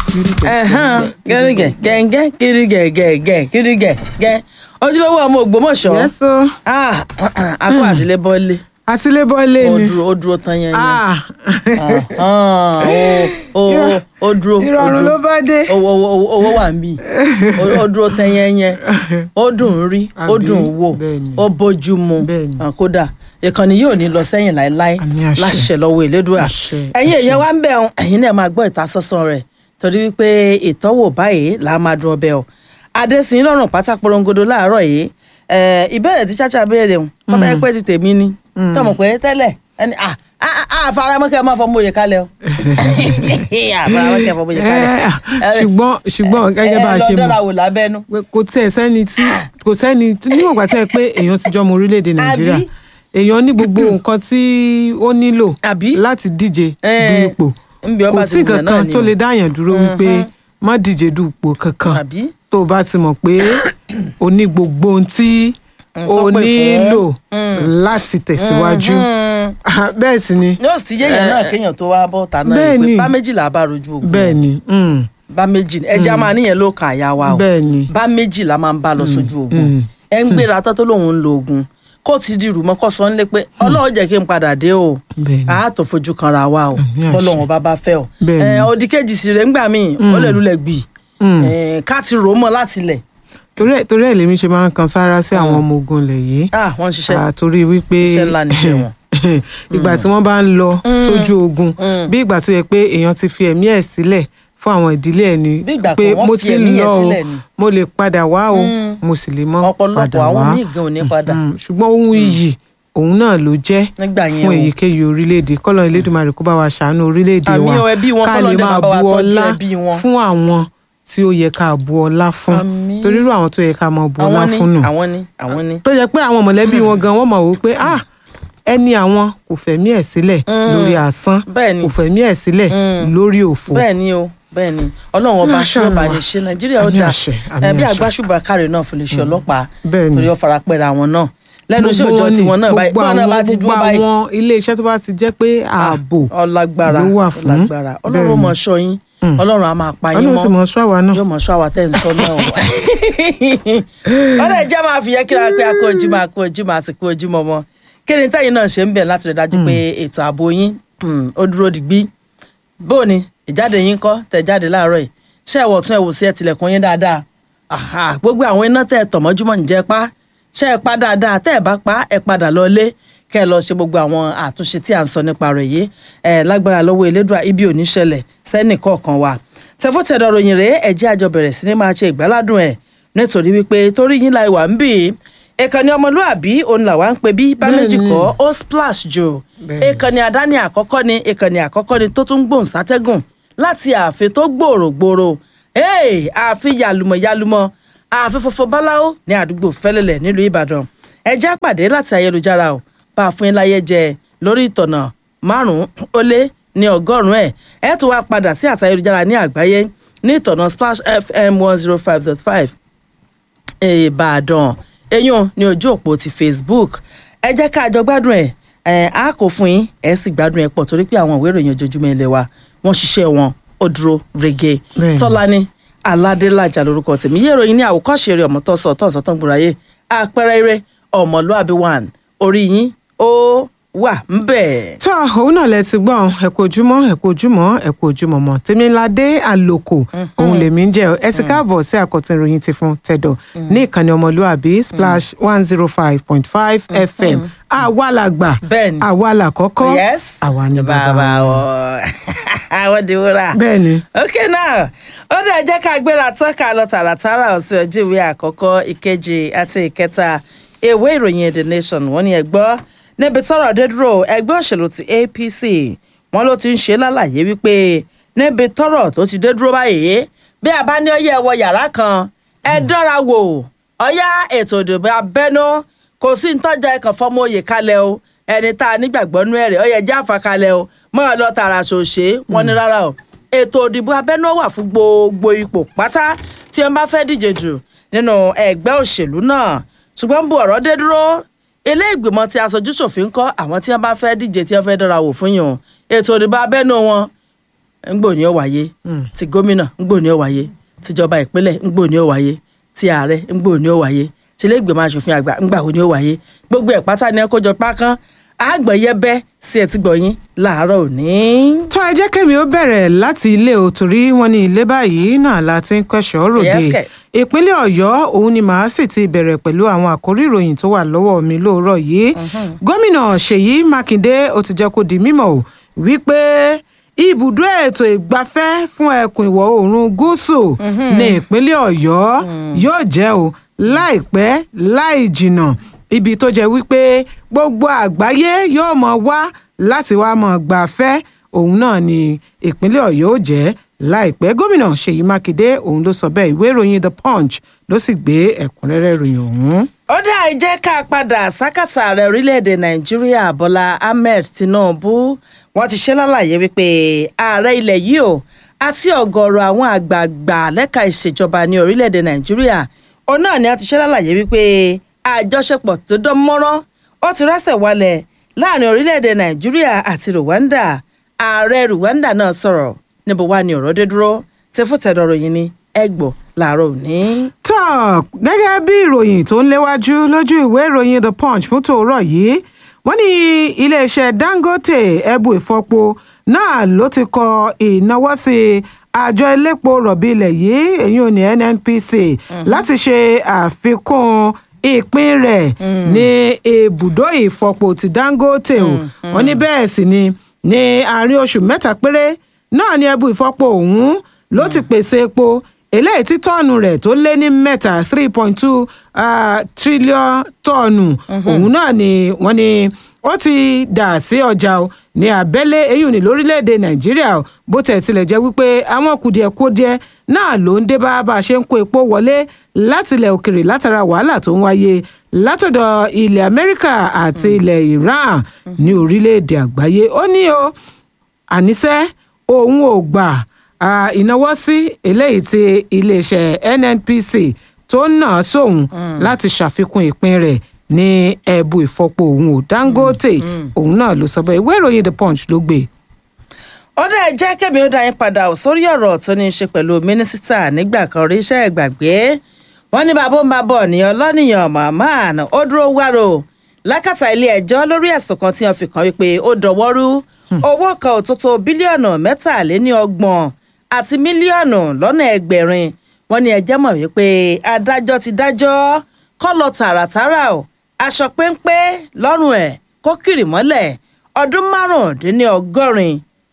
gẹ́gẹ́ gẹ́gẹ́ gẹ́gẹ́ gẹ́gẹ́ gẹ́gẹ́ gẹ́ ojúlówó ọmọ Ògbómọ̀ṣọ́ yẹ́sọ́ Ah, akọ àtìlẹ́ bọ́lé àtìlébọ́lé ó ni dúró ó dúró tán yẹn yẹn Ah. Ah, ó ó ó dúró ó ìrọ̀rùn dúró. ló bá dé. owó owó owó wà níbí ó dúró tán yẹn yẹn ó dùn ún rí ó Àbí? dùn ún wò Bẹ́ẹ̀ni. ó bójú mu Bẹ́ẹ̀ni. Ah, kódà ìkànnì yóò ní lọ sẹ́yìn láéláé Àmín àṣẹ. láṣẹ lọ́wọ́ Elédùà Àṣẹ, ẹ̀yin èèyàn wa ń bẹ̀ ọ́n ẹ̀yin náà máa gbọ́ ìtasọ́sán rẹ̀ torí wípé ìtọ́wò báyìí là á máa dùn ọbẹ̀ ọ́ adésìn lọ́rùn pátá porongodo láàárọ̀ yìí Eh, ìbéèrè tí chacha béèrè ń tọ́ba ẹ pé ti tèmi ni tọmọ pé tẹ́lẹ̀ ẹni à àfaramọ́kẹ́ máa fọmọ òye kalẹ̀ o àfaramọ́kẹ́ fọmọ òye kalẹ̀ Eh, ṣùgbọ́n ṣùgbọ́n gẹ́gẹ́ bá a ṣe ẹ lọ dọ́là mọ̀ wò lábẹ́nu pé kò tẹ̀ sẹ́ni tí kò sẹ́ni tí- níwọ̀n ìgbà tẹ́ ẹ pé èèyàn ti jọmọ orílẹ̀-èdè nàìjíríà Àbí? èèyàn ní gbogbo nǹkan tí ó nílò Àbí? láti díje Eh, du ipò nbí kò ọba sí ti wùyàn náà kankan ni tó o. lè dáyàn dúró wípé má díje du ipò kankan àbí tó o bá ti mọ̀ pé o ní gbogbo ohun tí Mm, o tó pè fún. nílò Mm. láti tẹ̀síwájú Mm. bẹ́ẹ̀ sì ni yóò sì yéèyàn náà kéèyàn tó wá bọ́ ta náà bẹ́ẹ̀ yìí pé ni. bá méjìlá bá rojú ogun bẹ́ẹ̀ ni mm, bá méjì ẹja máa níyẹn ló kà àyà wa o bẹ́ẹ̀ ni bá méjì la máa ń bá lọ sójú ogun mm. ẹ ń gbéra tán tó lóun ń lo ogun kó ti di rùmọ́ kó sọ ń lé pé ọlọ́run jẹ́ kí n padà dé o bẹ́ẹ̀ ni a tó fojú kanra wa o Àmín àṣẹ. bọ́lọ́run bá bá fẹ́ o Bẹ́ẹ̀ ni. ẹ, òdì kejì sì rẹ̀ ńgbà míì ó lè lulẹ̀ gbì Mm. ẹ, ká ti rò ó mọ́ láti lẹ̀ torí ẹ̀ torí ẹ̀ lèmi ṣe máa ń kan sára sí àwọn ọmọ ogun ilẹ̀ yìí ah wọ́n ń ṣiṣẹ́ Ah, torí wípé Iṣẹ́ ńlá níṣẹ́ wọn. ìgbà tí wọ́n bá ń lọ sójú ogun Mm. bí ìgbà tó yẹ pé èèyàn ti fi ẹ̀mí ẹ̀ sílẹ̀ fún àwọn ìdílé ẹ̀ ni Bí ìgbà pé kan wọ́n mo fi ti ẹ̀mí ẹ̀ lọ o sílẹ̀ ni. mo lè padà wá o Mm. mo sì lè mọ́ ọ̀pọ̀lọpọ̀ padà àwọn wá míì gan ò ní padà Mm, ṣùgbọ́n ohun iyì òun náà ló jẹ́ nígbà yẹn fún o èyíkéyìí orílẹ̀-èdè kọ́lọ́ Elédùmarè kó bá wa ṣàánú orílẹ̀-èdè Àmín wa o, ẹbí wọn, ká k'Ọlọ́run lè dẹ̀ máa máa bá wa bu tọ́jú ọlá ẹbí wọn. fún àwọn tí ó yẹ ká bu ọlá fún Àmín. torí irú àwọn tó yẹ ká máa bu ọlá àwọn ní fún nù àwọn ní àwọn ní. tó yẹ pé àwọn mọ̀lẹ́bí wọn gan wọ́n mọ̀ wò pé ah ẹni àwọn kò fẹ̀mí ẹ̀ sílẹ̀ Mm. lórí asán bẹ́ẹ̀ ni kò fẹ̀mí ẹ̀ sílẹ̀ Mm. lórí òfò bẹ́ẹ̀ ni o bẹ́ẹ̀ ni ọlọ́run ọba Máṣá yóò bá Allah. ní ṣe nàìjíríà ó Àmín dáa àṣẹ, àmín ẹ bí àṣẹ. àgbàṣùbà káre náà fún iléeṣẹ́ ọlọ́pàá bẹ́ẹ̀ ni torí ó fara pẹ́ra wọn náà lẹ́nu iṣẹ́ òòjọ́ ni, tiwọn náà báyìí gbogbo bọ́ọ̀ náà bá ti àwọn dúró gbogbo báyìí àwọn ilé iṣẹ́ tó bá ti jẹ́ pé ààbò ọlágbára ló wà fún. ọlágbára ọlọ́run Bẹ́ẹ̀ ni. mọ̀ ṣọ́ yín Mm. ọlọ́run á máa pa yín ọlọ́run mọ́ sì mọ̀ ṣọ́ àwa náà yóò mọ̀ ṣọ́ àwa tẹ́ ń sọ náà wọ̀. ọ̀rẹ́ ìjẹ́ máa fi yẹ kíra pé a kú ojúmọ́ a kú ojúmọ́ àsìkò ojúmọ́ mọ́ kí ni tẹ́yìn náà ṣe ń bẹ̀ láti rẹ̀ dájú pé ètò ààbò yín mm, ó dúró digbí bó ni ìjáde yín kọ́ tẹ̀ jáde láàárọ̀ yìí ṣé ẹ̀wọ̀ tún ẹ̀wò sí ẹ̀ tilẹ̀kùn yín dáadáa Àhà, gbogbo àwọn iná tẹ̀ tọ̀ mọ́júmọ́ ǹjẹ́ pa ṣé ẹ pa dáadáa tẹ́ ẹ bá pa ẹ padà lọ lé kẹ́ ẹ lọ ṣe gbogbo àwọn àtúnṣe tí à ń sọ nípa rẹ̀ yìí ẹ lágbára lọ́wọ́ elédùà ibi ò ní ṣẹlẹ̀ sẹ́nì kọ̀ọ̀kan wa tẹfọ́tẹ̀dọ̀ ròyìn rèé ẹ̀jẹ̀ àjọ bẹ̀rẹ̀ sí ni máa ṣe ìgbáládùn ẹ̀ nítorí wípé torí yín la ìwà ń bì í ìkànnì ọmọlúàbí òun làwa ń pe bí bá méjì Bẹ́ẹ̀ni. kọ́ ó splash jù Bẹ́ẹ̀ni. ìkànnì àdáni àkọ́kọ́ ni ìkànnì àkọ́kọ́ ni tó tún gbòǹ sátẹ́gùn láti ààfin tó gbòòrò gbòòrò Hey, ààfin yàlùmọ̀ yàlùmọ̀ ààfin funfun báláwo ní àdúgbò fẹ́lẹ́lẹ̀ nílùú ìbàdàn ẹ já pàdé láti ayélujára o bá a fún yín láyé jẹ lórí ìtọ̀nà márùn-ún ó lé ní ọgọ́rùn-ún ẹ̀ ẹ tún wá padà sí àti ayélujára ní àgbáyé ní ìtọ̀nà splash fm one zero five dot five ìbàdàn eyín ní ojú òpó ti facebook ẹ jẹ́ ká jọ gbádùn ẹ̀ ẹ̀ á kò fún yín ẹ̀ sì gbádùn ẹ̀ pọ̀ torí pé àwọn ìwé ìròyìn ojoojúmọ́ ilé wa wọ́n ṣiṣẹ́ wọn ó dúró rege Bẹ́ẹ̀ni. tọ́lání aládélájà lórúkọ tèmi yé ìròyìn ní àwòkọ́ṣe eré ọmọ tọ́sọ̀ tọ́sọ̀ tó ń gbòòráyè àpẹẹrẹ eré ọmọlúàbí one orí yín ó wà ń bẹ̀. tó òun náà lẹ ti gbọ́ ẹ kú ojúmọ́ ẹ kú ojúmọ́ ẹ kú ojúmọ́ mọ́ tèmiládé àlòkò òun lèmi ń jẹ́ ọ ẹ sì káàbọ̀ sí àkọ́tún ìròyìn ti fún tẹ̀dọ̀ ní ìkànnì ọmọlúàbí splash one zero five point five fm àwa la gbà Bẹ́ẹ̀ni. àwa la kọ́kọ́ yes àwa ni bàbá bàbá wọn. wọn àwọn di wúrà. bẹ́ẹ̀ni ok now ó dẹ̀ jẹ́ ká gbéra tán ká lọ tààràtàrà ọ̀sẹ̀ ojú ìwé àkọ́kọ́ ìkejì àti ìkẹta ìwé ìròyìn the nation wọ́n ní ẹgbọ́ níbi tọ́rọ̀ dé dúró ẹgbẹ́ òṣèlú ti apc wọ́n ló ti ń ṣe lálàyé wípé níbi tọ́rọ̀ tó ti dé dúró báyìí bí a bá ní ọyẹ ẹwọ yàrá kan ẹ dánra wò ọyá ètò ìdìbò abẹ́nú kò sí ntọ́jà ẹ̀kan fọmọ oyè kalẹ̀ o ẹni tá a nígbàgbọ́ nú ẹ̀rẹ̀ ọyẹ jẹ́ àfàkalẹ̀ o mọ́ ọ lọ tààrà ṣòṣe wọ́n ní rárá o ètò ìdìbò abẹ́nú wà fún gbogbo ipò pátá tí wọ́n bá fẹ́ díje jù nínú ẹgbẹ́ òṣèlú náà ṣùgbọ́n bu ọ̀rọ̀ dé dúró ilé ìgbìmọ̀ tí aṣojú ṣòfin kọ́ àwọn tí wọ́n bá fẹ́ díje tí wọ́n fẹ́ dára wò fún yàn ètò ìdìbò abẹ́nú wọn ńgbò ní ó wáyé ti gómìnà ńgbò ní ó wáyé tìjọba ìpínlẹ̀ ńgbò ní ó wáyé ti ààrẹ ńgbò ní ó wáyé ti ilé ìgbìmọ̀ asòfin àgbà ńgbà wo ní ó wáyé gbogbo ẹ̀ pátá ni ẹ kójọ pákán àgbọ̀nyẹ́bẹ́ sí ẹ ti gbọ̀yìn láàárọ̀ òní. tó ẹ jẹ́ kẹ́mi ó bẹ̀rẹ̀ láti ilé o torí wọ́n ní ilé báyìí náà la ti ń kẹ́sọ̀ ròde Yes, kẹ̀. ìpínlẹ̀ ọ̀yọ́ òun ni màá sì ti bẹ̀rẹ̀ pẹ̀lú àwọn àkórí ìròyìn tó wà lọ́wọ́ mi lóòrọ̀ yìí gómìnà ṣèyí mákindé ó ti jẹ́ kó di mímọ̀ o wípé ibùdó ètò ìgbafẹ́ fún ẹkùn ìwọ̀ oòrùn gúúsù ní ìpínlẹ̀ ọ̀yọ́ yóò jẹ́ o láìpẹ́ láì jìnnà ibi tó jẹ́ wípé gbogbo àgbáyé yóò mọ̀ wá láti wá mọ̀ gbafẹ́ òun náà ni ìpínlẹ̀ ọ̀yọ́ ó jẹ́ láìpẹ́ gómìnà ṣèyí mákindé òun ló sọ bẹ́ẹ̀ ìwé ìròyìn the punch ló sì gbé ẹ̀kúnrẹ́rẹ́ ìròyìn ọ̀hún. ó dá ẹ jẹ́ ká padà sákàtà ààrẹ orílẹ̀-èdè nàìjíríà bọ́lá ahmed tinubu wọ́n ti ṣe lálàyé wípé ààrẹ ilẹ̀ yìí o àti ọ̀gọ̀ọ̀rọ̀ àwọn àgbààgbà lẹ́ka ìṣèjọba ní orílẹ̀-èdè nàìjíríà òun náà ni a ti ṣe lálàyé wípé àjọṣepọ̀ tó dán mọ́rán ó ti rẹ́sẹ̀ wálẹ̀ láàrin orílẹ̀-èdè nàìjíríà àti rwanda ààrẹ rwanda náà sọ̀rọ̀ níbo wá ni ọ̀rọ̀ dé dúró tẹfútẹ̀dọ̀rọ̀ yìí ni ẹgbọ̀ làárọ̀ òní. tó gẹ́gẹ́ bí ìròyìn tó ń léwájú lójú ìwé ìròyìn the punch fún tòórọ̀ yìí wọ́n ní iléeṣẹ́ dangote ẹ̀bù ìfọpo náà ló ti kọ ìnáwó sí àjọ elépo rọ̀bì ilẹ̀ yìí èyí ò ní nnpc láti ṣe àfikún ìpín rẹ̀ ní ibùdó ìfọpo ti dangote o wọ́n ní bẹ́ẹ̀ sì ni ní àárín oṣù mẹ́ta péré náà ni ẹ̀bù ìfọpo ọ̀hún ló ti pèsè epo eléyìí tí tọ́ọ̀nù rẹ̀ tó lé ní mẹ́ta three point two trillion tọ́ọ̀nù òun náà ni wọ́n ní ó ti dà sí ọjà o ní abẹ́lé eyín ní lórílẹ̀‐èdè nàìjíríà o bó tẹ̀ tilẹ̀ jẹ́ wípé àwọn kùdìẹ̀kudiẹ náà ló ń dé bá bá a ṣe ń kó epo wọlé látilẹ̀ òkèrè látara wàhálà tó ń wáyé látọ̀dọ̀ ilẹ̀ amẹ́ríkà àti ilẹ̀ iran ní orílẹ̀‐èdè àgbáyé ó ní o àníṣe òun ò gbà ah, ìnáwó sí eléyìí tí iléeṣẹ́ nnpc tó ń nà sóun láti ṣàfikún ìpín rẹ̀ ní ẹ̀bù ìfọpo òun ò dangote òun náà ló sọ bẹ́ẹ̀ ìwé ìròyìn the punch ló gbé. ó dá ẹ jẹ́ kẹ́mi ó dá yín padà ò sórí ọ̀rọ̀ tó ní í ṣe pẹ̀lú mínísítà nígbà kan rí iṣẹ́ ìgbàgbé wọ́n ní bàbá ń bá bọ̀ ní ọlọ́nìyàn mahman ó dúró wárò lákàtà ilé ẹjọ́ lórí ẹ̀sùn kan tí wọ́n fi kàn wípé ó dọ̀wọ́rú owó kan ò tó tó bílíọ̀nù mẹ́tàléní ọgbọ̀n àti mílíọ̀nù lọ́nà ẹgbẹ̀rin wọ́n ní ẹjẹ́ mọ̀ wípé adájọ́ ti dájọ́ kọ́ lọ tààràtàrà o aṣọ péńpé lọ́rùn ẹ̀ kó kiri mọ́lẹ̀ ọdún márùndínlọ́gọ́rin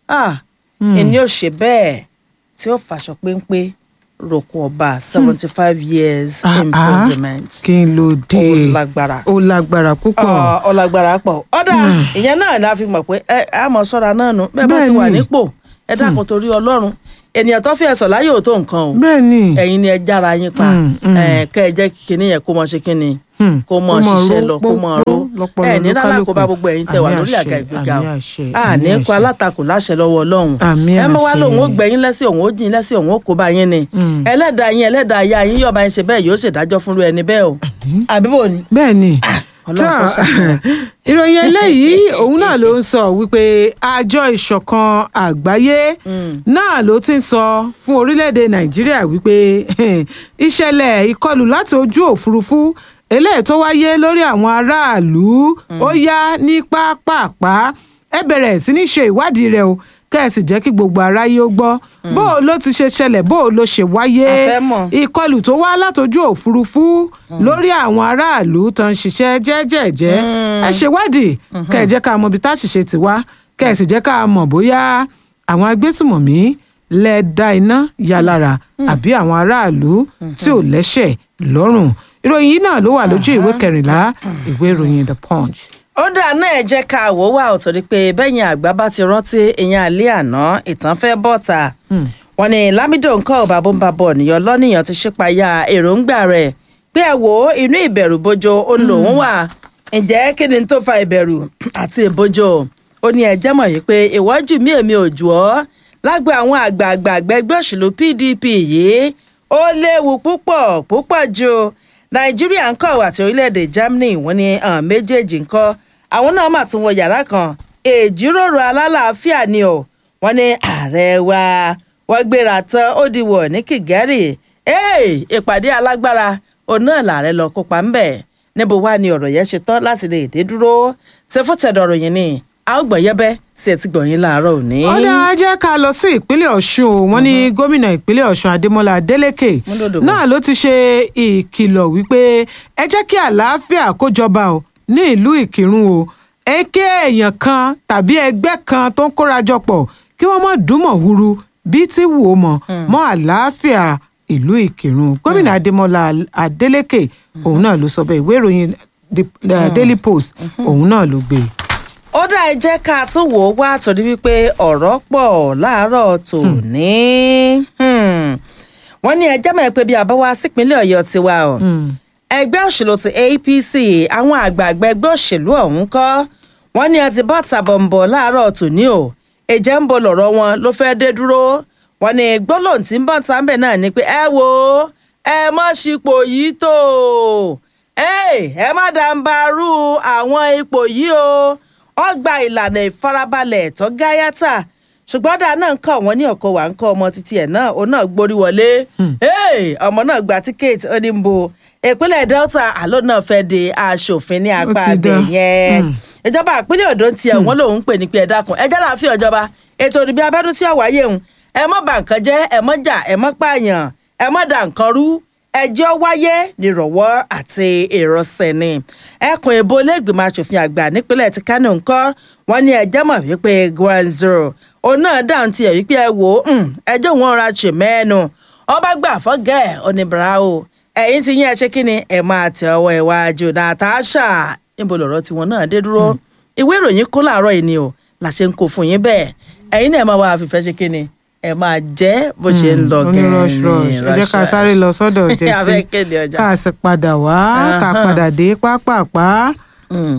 ẹni ò ṣe bẹ́ẹ̀ tí ó fàṣọ péńpé roko ọba seventy five years Ah, ah. imprisonment kí n ló dé ó lágbára ó lágbára púpọ̀ Ọ- ọlágbára pọ̀ ọ̀dà ìyẹn náà ni a fi mọ̀ pé ẹ á mọ̀ sọ́ra náà nù bẹ́ẹ̀ bá ti wà Bẹ́ẹ̀ni. nípò ẹ dákun torí ọlọ́run ènìyàn tó fi ẹ̀sọ̀ láyé ò tó nǹkan o bẹ́ẹ̀ ni ẹ̀yin ni ẹ jára yín pa Mm, mm. ẹ, kẹ́ ẹ jẹ́ kí kinní yẹn kó mọ ṣe kinní Hmm. kó mọ Kó mọ ṣiṣẹ́ ró, lọ kó mọ pó, ró lọ́pọlọ ẹ ní rárá kó bá lókàlùkù. gbogbo ẹ̀yin tẹ́ wà Àmì lórí àga àṣẹ, ìgbéga àmì o àṣẹ, a àmì ní kó àṣẹ. alátakò láṣẹ lọ́wọ́ ọlọ́run Àmì ẹ mọ wá àṣẹ. lòun ó gbẹ̀yìn lẹ́sìn òun ó jìn lẹ́sìn òun ó kó bá yín ni Mm. ẹlẹ́dàá yín ẹlẹ́dàá ya yín yọ̀ọ̀bá yín ṣe bẹ́ẹ̀ yóò ṣèdájọ́ fúnru ẹni bẹ́ẹ̀ o àbí bò ni. bẹ́ẹ̀ ni Ọlọ́run kó Tó, ṣàánú. ìròyìn eléyìí òun náà ló ń sọ wípé àjọ ìṣọ̀kan àgbáyé náà ló ti ń sọ fún orílẹ̀-èdè nàìjíríà wípé ìṣẹ̀lẹ̀ ìkọlù láti ojú òfurufú eléyìí tó wáyé lórí àwọn aráàlú ó yá ní pápápá ẹ bẹ̀rẹ̀ sí ní ṣe ìwádìí rẹ̀ o kẹ́ẹ̀sì jẹ́ kí gbogbo aráyé ó gbọ́ bó o ló ti ṣe ṣẹlẹ̀ bó o ló ṣe wáyé A fẹ́ mọ̀. ìkọlù tó wá látọjú òfurufú lórí àwọn aráàlú tó ń ṣiṣẹ́ jẹ́jẹ́jẹ́ ẹ ṣèwádìí kẹ́ ẹ jẹ́ ká mọ ibi tá a ṣiṣẹ́ ti wá kẹ́ ẹ sì jẹ́ ká mọ̀ bóyá àwọn agbésùmọ̀mí lẹ dá iná ya lára àbí àwọn aráàlú tí ò lẹ́ṣẹ̀ lọ́rùn ìròyìn yìí náà ló wà lójú ìwé kẹrìnlá ìwé ìròyìn the punch. ó dáa náà ẹ jẹ́ ká wò wá ò torí pé bẹ́yìn àgbà bá ti rántí ìyẹn àlẹ́ àná ìtàn fẹ́ bọ́ta wọn ni lámìdò nǹkan ò bàbá ń bá bọ̀ nìyàn lọ́nìyàn ti ṣípayá èròǹgbà rẹ̀ pé ẹ wò ó inú ìbẹ̀rù bojo ó ń lòún wà ǹjẹ́ kí ni tó fa ìbẹ̀rù àti ìbojo ó ní ẹjẹ́ mọ̀ yìí pé ìwọ́jú mi èmi ò jù ọ́ lágbo àwọn àgbààgbà ẹgbẹ́ òṣèlú pdp yìí ó léwu púpọ̀ púpọ̀ ju nàìjíríà ń kọ̀ àti orílẹ̀-èdè germany wọ́n ní àwọn méjèèjì ń kọ́ àwọn náà mà tún wọ yàrá kan èjìròrò alálàáfíà ni o wọ́n ní ààrẹ wa wọ́n gbéra tán ó di wọ̀ ní Kigali ìpàdé alágbára òun náà làárẹ̀ lọ kópa ńbẹ̀ níbo wá ni ọ̀rọ̀ yẹn ṣe tán láti lè dé dúró tẹfọ́tẹ̀dọ̀ ròyìn ni a ó gbọ̀n yẹ́bẹ́ sí ẹ ti gbọ̀nyìn láàárọ̀ òní. ó dáa jẹ́ ká lọ sí ìpínlẹ̀ ọ̀ṣun o wọ́n ní gómìnà ìpínlẹ̀ ọ̀ṣun adémọlá adélèké Múndòdò bọ̀. náà ló ti ṣe ìkìlọ̀ wípé ẹ jẹ́ kí àlàáfíà kó jọba o ní ìlú ìkírun o èké èèyàn kan tàbí ẹgbẹ́ kan tó ń kórajọ pọ̀ kí wọ́n mọ̀ dúnmọ̀ huru bí tí wù ó mọ̀ mọ́ àlàáfíà ìlú ìkírun gómìnà adémọlá adélèké òun náà ló sọ bẹ́ẹ̀ ìwé ìròyìn The- uh, daily post òun náà ló gbé e. ó dá ẹ jẹ́ ká tún wò ó wá torí wípé ọ̀rọ̀ pọ̀ láàárọ̀ tòní. Hmm. wọ́n ní ẹjẹ́ mọ̀ pé bí a bá wá sípínlẹ̀ ọ̀yọ́ tiwa o ẹgbẹ́ òṣèlú ti APC àwọn àgbààgbà ẹgbẹ́ òṣèlú ọ̀hún kọ́ wọ́n ní ẹ ti bọ́ tàbọ̀nbọ̀ láàárọ̀ tòní o ìjẹ́ ń bo lọ̀rọ̀ wọn ló fẹ́ dé dúró wọ́n ní gbólóhùn tí ń bọ̀ tàbẹ̀ náà ni pé ẹ wo ẹ mọ̀ sípò yìí tó ẹ ẹ má dàǹbarú àwọn ipò yìí o wọ́n gba ìlànà ìfarabalẹ̀ tó gáyàtà ṣùgbọ́n dáa náà ń kọ́ wọn ní ọ̀kọ́ wà ń kọ́ ọmọ títí ẹ̀ náà òun náà gborí wọlé Hey, ọmọ náà gba tíkẹ́ẹ̀tì ó ní ń bo ìpínlẹ̀ Delta àlọ́ náà fẹ́ di aṣòfin ní apá ti abẹ dá. yẹn ìjọba ìpínlẹ̀ Ondo ti ẹ̀ wọ́n lòun ń pè ní pé ẹ dákun ẹ jẹ́ láàfin ìjọba ètò ìdìbò abẹ́nú tí ọ̀wáyé ń ẹ mọ́ bà nǹkan jẹ́ ẹ mọ́ jà ẹ mọ́ pààyàn ẹ mọ́ dà nǹkan rú ẹjọ́ wáyé nírọ̀wọ́ àti ìrọ̀sẹ̀ ni ẹkùn ìbò lẹ́gbìmọ̀ asòfin àgbà nípínlẹ̀ ti Kánò ńkọ́ wọ́n ní ẹjẹ́ mọ̀ wípé ground zero òun náà dáhùn tiẹ̀ wípé ẹ wò ó um, ẹjọ́ wọn ra ṣe mẹ́ẹ̀nù ọba gbà fọ́gẹ́ ẹ̀ oníbàárà o ẹ̀yìn ti yín ẹ ṣe kí ni ẹ máa tẹ ọwọ́ iwájú Natasha níbo lọ̀rọ̀ tiwọn náà dé dúró ìwé ìròyìn kó láàárọ̀ yìí ni o la ṣe ń kó fún yín bẹ́ẹ̀ ẹ̀yin náà ẹ máa wá àfìfẹ́ ṣe kí ni ẹ máa jẹ́ bó ṣe ń lọ ó ní gẹ́ẹ́ rush rush ẹ jẹ́ ká sáré lọ sọ́dọ̀ a fẹ́ jẹ́sí kéde ọjà. ká sì padà wá ká Ahán. padà dé pápápá. Mm.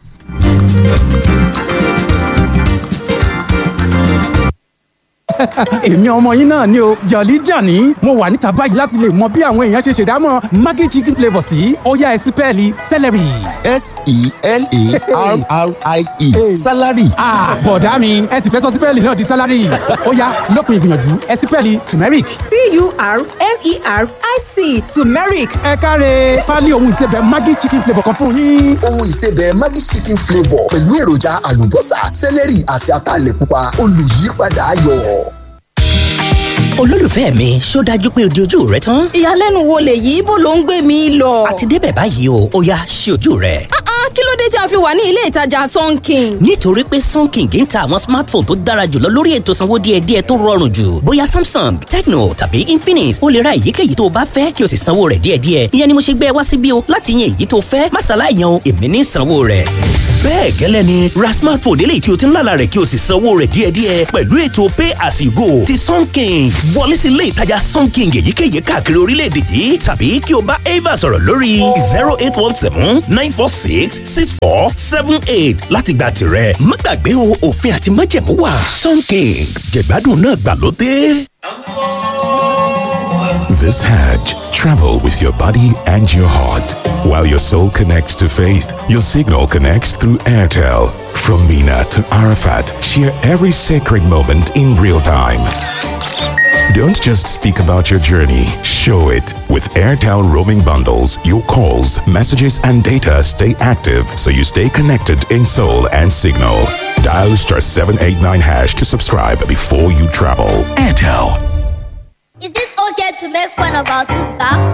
èmi ọmọ yín náà ni o jọ̀lí jàní mo wà níta báyìí láti lè mọ bí àwọn èèyàn ṣe ṣèdámọ̀ maggi chicken flavour sí ọ̀yá ẹ̀sìn pẹ́ẹ́lí celery. S-E-L-A-R-R-I-E. Salary. Ah, bọ̀dá mi ẹ sì fẹ́ sọ sípẹ́ẹ̀lì náà di sálárì ọ̀yá lópin ìgbìyànjú ẹ sípẹ́ẹ̀lì turmeric. T-U-R-M-E-R-I-C turmeric ẹ káre pálí ohun ìsebẹ̀ maggi chicken flavour kan fún yín. Ohun ìsebẹ̀ Maggi chicken flavour pẹ̀lú èròjà àlùbọ́sà, sẹ́lẹ̀rì àti ataalẹ̀ pupa olùyípadà ayọ̀. olólùfẹ́ mi ṣó dájú pé o di ojú rẹ tán ìyàlẹ́nu wo lèyí bó ló ń gbé mi lọ. àti débẹ̀ báyìí o ó yá ṣí ojú rẹ. Ah, ah, kí ló dé tí a fi wà ní ilé ìtajà sunking. nítorí pé sunking ń ta àwọn smartphone tó dára jùlọ lórí ètò sanwó díẹ̀díẹ̀ tó rọrùn jù bóyá samsung tecno tàbí infinix o lè ra èyíkéyìí tó o bá fẹ́ kí o sì sanwó rẹ̀ díẹ̀díẹ̀ ìyẹn ni mo ṣe gbé ẹ wá síbí o láti yan èyí tó fẹ́ má ṣàlàyé yan o èmi ní sanwó rẹ̀. bẹ́ẹ̀ gẹ́lẹ́ ni ra smartphone eléyìí tí o ti ń lálàá rẹ̀ kí o sì sanwó rẹ̀ díẹ̀díẹ̀ pẹ̀lú ètò pay as you go ti sunking wọlé sí ilé ìtajà sunking èyíkéyìí káàkiri orílẹ̀-èdè yìí tàbí kí o bá ava sọ̀rọ̀ lórí zero eight one seven nine four six six four seven eight láti gba tirẹ̀ má gbàgbé o òfin àti májẹ̀mú wà sunking jẹ̀gbádùn náà gbàlódé. This Hajj, travel with your body and your heart. While your soul connects to faith, your signal connects through Airtel. From Mina to Arafat, share every sacred moment in real time. Don't just speak about your journey, show it. With Airtel roaming bundles, your calls, messages, and data stay active so you stay connected in soul and signal. Dial star 789 hash to subscribe before you travel. Airtel. Is it okay to make fun of our tooth gap?